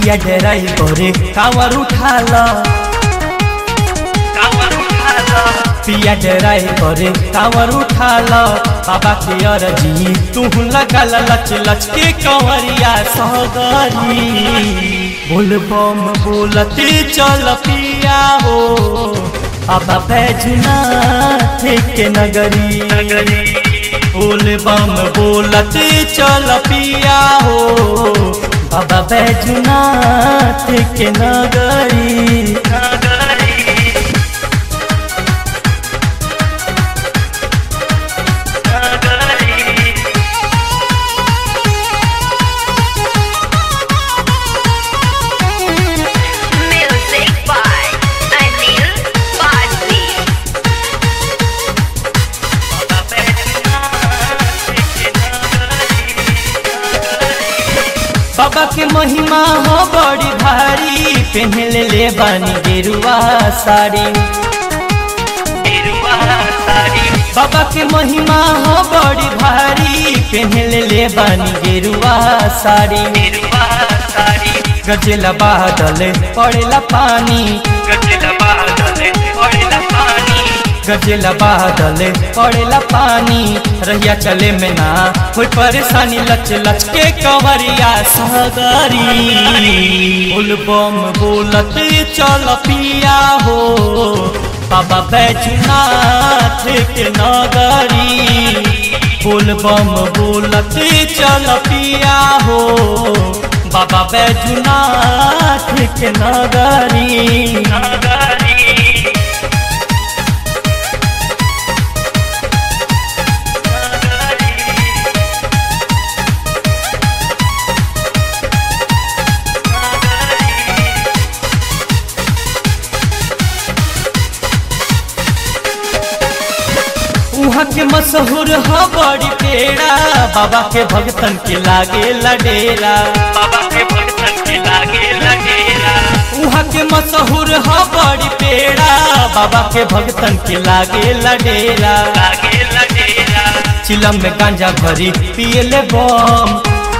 पिया डेराई करे कांवर उठा लो पिया डेराई करे कांवर उठा लो बाबा के अरजी तू लगा लच लच के कंवरिया सहगरी बोल बम बोलते चल पिया हो अब बैजुनाथ के नगरी बोल बम बोलते चल पिया हो बाबा बैजुनाथ के नगरी Music by Anil Bajri. बाबा के महिमा हो बड़ी भारी पहन ले बानी गेरुआ साड़ी बाबा के महिमा हो बड़ी भारी पहन ले बानी गेरुआ साड़ी गजेला बादल पड़ेला पानी गजेला बादल पड़ेला पानी रहिया चले में ना कोई परेशानी लच लच के कंवरिया सहगरी बोल बम बोलत चल पिया हो बाबा बैजुनाथ के नगरी बोल बम बोलत चल पिया हो बाबा बैजुनाथ के नगरी उहाँ के मशहूर ह बड़ी पेड़ा बाबा के भगतन के लागे लडेरा उहाँ के मशहूर ह बड़ी पेड़ा बाबा के भगतन के लागे लडेरा चिलम में गांजा भरी पियले बम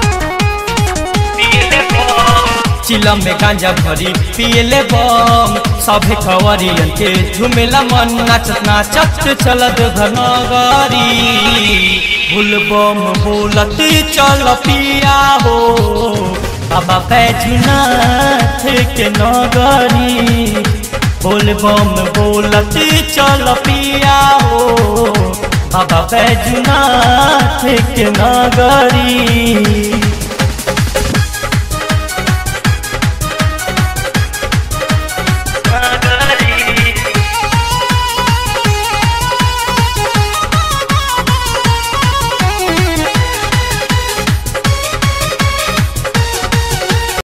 चिलम में गांजा भरी पियले बम सभे खवरियन के झुमेला मन नाचत नाचत चलत घनगरी भूल बम बोलत चल पिया हो बाबा बैजुनाथ के नगरी बोल बम बोलत चल पिया हो बाबा बैजुनाथ के नगरी